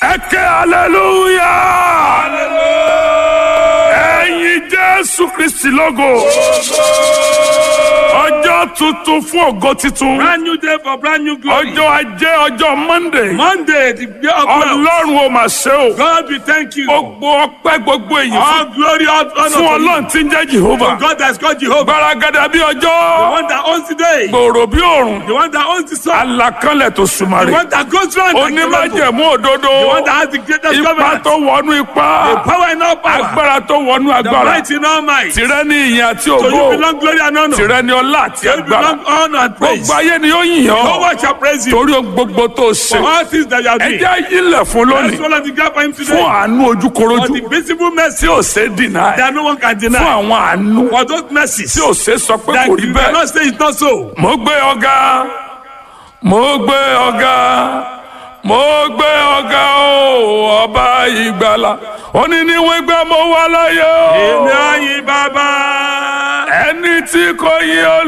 ẹ ké aleluya. ẹ̀yin jésù kristi lógo. ọjọ́ tuntun fún ògo titun. Brand new day for brand new glory. ọjọ́ ajé ọjọ́ monday. Monday, the day of wealth. ọlọ́run ò mà ṣe o. God, we thank you. gbogbo ọpẹ́ gbogbo èyí fún All glory, all honor fún to ọlọ́run tí ń jẹ́ you. jehova. God that's called Jehovah. gbaragada bí The ọjọ́. one that owns the day. gbòòrò bí òòrùn. The one that owns the sun. alakanlẹ̀ tó The sùmàrè. one that goes round. like the rainbow. onímájẹ̀mú òdodo. The one that has the greatest ipa government. tó wọnú ipá. Power in all power. agbára tó wọnú The agbára. might in all might. To tìrẹ ní ìyìn àti you ògo. belong glory and honor. To tìrẹ ní ọlá àti you agbára. belong honor and praise. gbogbo ayé ni ó yìn No ọ́. one shall praise you. torí ohun gbogbo tó For ṣe. all things that you have ẹ done. jẹ́ ayílẹ̀ fún Let's lónìí. follow the gap for him fún today. àánú For ojúkorojú. the visible mercy tí ò ṣe é dìnnà ẹ̀. that no one can fún deny. àwọn àánú. For those mercies tí ò ṣe é sọ pé that kò rí you bẹ́ẹ̀. cannot say it's not so. mo gbé ọ̀gá mo gbé ọ̀gá mo gbé ọ̀gá o ọba ìgbàlà ó ní níwọ̀n ìgbà mo wà láyé o Èmi àyìn bàbá. ẹni tí kò yí